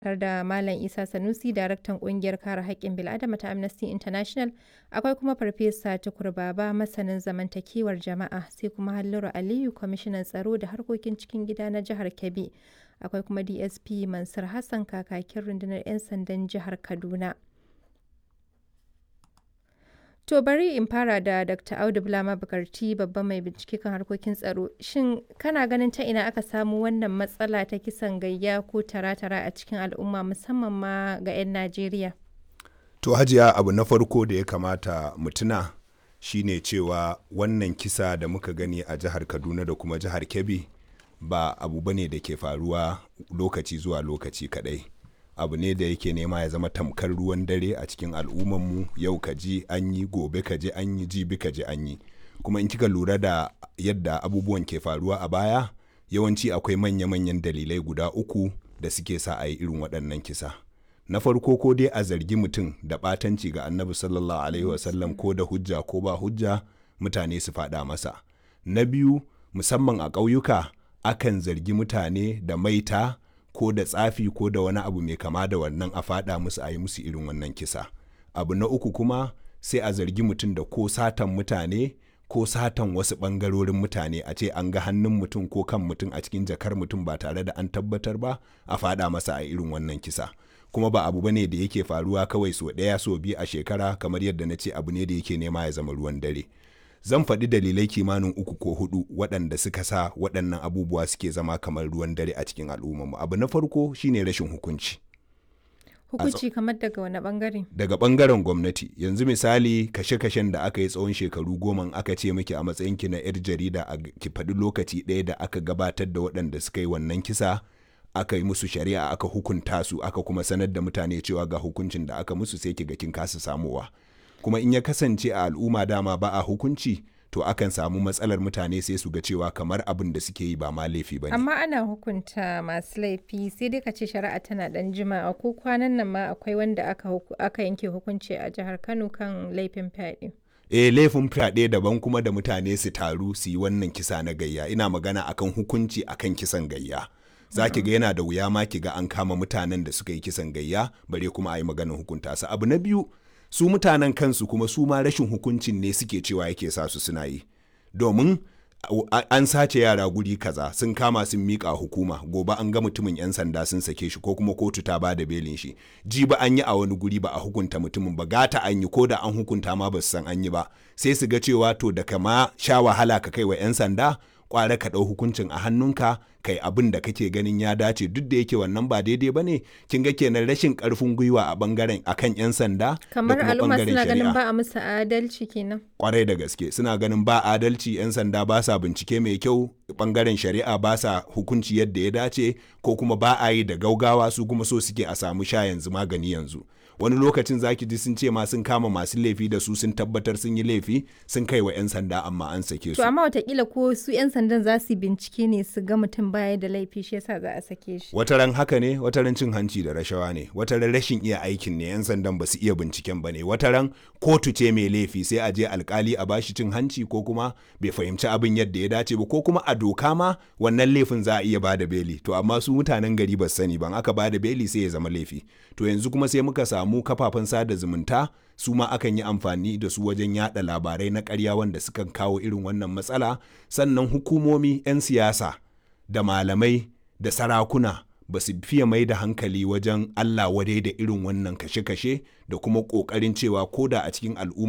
tare da Malam Isa Sanusi, daraktan ƙungiyar kare haƙƙin bil'adama ta Amnesty International, akwai kuma Farfesa Tukur Baba, masanin zamantakewar jama'a, sai kuma Halliru Aliyu, kwamishinan tsaro da harkokin cikin gida na jihar Kebbi, akwai kuma DSP Mansur Hassan, kakakin rundunar 'yan sandan jihar Kaduna. To bari in fara da Dr. Audu Bulama Bukarti babban mai bincike kan harkokin tsaro. Shin kana ganin ta ina aka samu wannan matsala ta kisan gayya ko tara-tara a cikin al'umma musamman ma ga 'yan Najeriya? To hajiya abu na farko da ya kamata mutuna shine cewa wannan kisa da muka gani a jihar Kaduna da kuma jihar Kebbi ba abu bane da ke faruwa lokaci zuwa lokaci kadai. abu ne da yake nema ya zama tamkar ruwan dare a cikin al'ummanmu yau ka ji an yi gobe ka ji an yi jibi ka ji an yi kuma in kika lura da yadda abubuwan ke faruwa a baya yawanci akwai manya-manyan dalilai guda uku da suke sa a yi irin waɗannan kisa na farko ko dai a zargi mutum da ɓatanci ga annabi sallallahu alaihi wasallam ko da hujja ko ba hujja mutane su faɗa masa na biyu musamman a ƙauyuka akan zargi mutane da maita ko da tsafi ko da wani abu mai kama da wannan a faɗa musu a yi musu irin wannan kisa abu na uku kuma sai a zargi mutum da ko satan mutane ko satan wasu ɓangarorin mutane a ce an ga hannun mutum ko kan mutum a cikin jakar mutum ba tare da an tabbatar ba a faɗa masa a irin wannan kisa kuma ba abu bane da yake faruwa kawai so ɗaya so biyu a shekara kamar yadda na ce abu ne da yake nema ya zama ruwan dare zan faɗi dalilai kimanin uku ko hudu waɗanda suka sa waɗannan abubuwa suke zama kamar ruwan dare a cikin al'ummarmu abu na farko shine rashin hukunci Hukunci kamar daga wani bangare? daga bangaren gwamnati yanzu misali kashe-kashen da aka yi tsawon shekaru goma aka ce miki a matsayinki na 'yar jarida a ki faɗi lokaci ɗaya da aka gabatar da waɗanda suka yi wannan kisa aka yi musu shari'a aka hukunta su aka kuma sanar da mutane cewa ga hukuncin da aka musu sai ki ga kin kasa samowa kuma in ya kasance a al'umma dama ba a hukunci to akan samu matsalar mutane sai su ga cewa kamar abin da suke yi ba ma laifi ba ne. Amma ana hukunta masu laifi sai dai ka ce shari'a tana dan jima'a ko kwanan nan ma akwai wanda aka, aka yanke hukunci a jihar Kano kan laifin fyaɗe. eh laifin fyaɗe daban kuma da mutane su taru su yi wannan kisa na gayya ina magana akan hukunci akan kisan gayya. za ki ga yana da wuya ma ki ga an kama mutanen da suka yi kisan gayya bare kuma a yi maganin hukunta su abu na biyu su mutanen kansu kuma su ma rashin hukuncin ne suke cewa yake sa su suna yi domin an sace yara guri kaza sun kama sun miƙa hukuma gobe an ga mutumin 'yan sanda sun sake shi ko kuma kotu ta bada belin shi ji ba an yi a wani guri ba a hukunta mutumin ba gata an yi ko da an hukunta ma ba su san an yi ba sai su ga cewa to da kama sha wahala ka kai wa 'yan sanda kwara ka ɗau hukuncin a hannunka kai abin da kake ganin ya dace duk da yake wannan ba daidai ba ne kin ga kenan rashin karfin gwiwa a bangaren akan yan sanda kamar al'umma suna ganin ba a musu adalci kenan kwarai da gaske suna ganin ba adalci yan sanda ba sa bincike mai kyau bangaren shari'a ba sa hukunci yadda ya dace ko kuma ba a yi da gaugawa su kuma so suke a samu sha yanzu magani yanzu wani lokacin zaki ji sun ce ma sun kama masu laifi da su sun tabbatar sun yi laifi sun kai wa 'yan sanda amma an sake su. To amma watakila ko su 'yan sandan za su bincike ne su ga mutum baya da laifi shi yasa za a sake shi. Wataran haka ne wataran cin hanci da rashawa ne wataran rashin iya aikin ne 'yan sandan ba su iya binciken ba ne wataran kotu ce mai laifi sai a je alkali a bashi cin hanci ko kuma bai fahimci abin yadda ya dace ba ko kuma a doka ma wannan laifin za a iya bada beli to amma su mutanen gari ba sani ban aka bada beli sai ya zama laifi to yanzu kuma sai muka samu samu kafafen sada zumunta su ma akan yi amfani da su wajen yada labarai na karya wanda sukan kawo irin wannan matsala sannan hukumomi 'yan siyasa da malamai da sarakuna ba su fiye mai da hankali wajen allah wadai da irin wannan kashe-kashe da kuma ƙoƙarin cewa ko da a cikin al'umma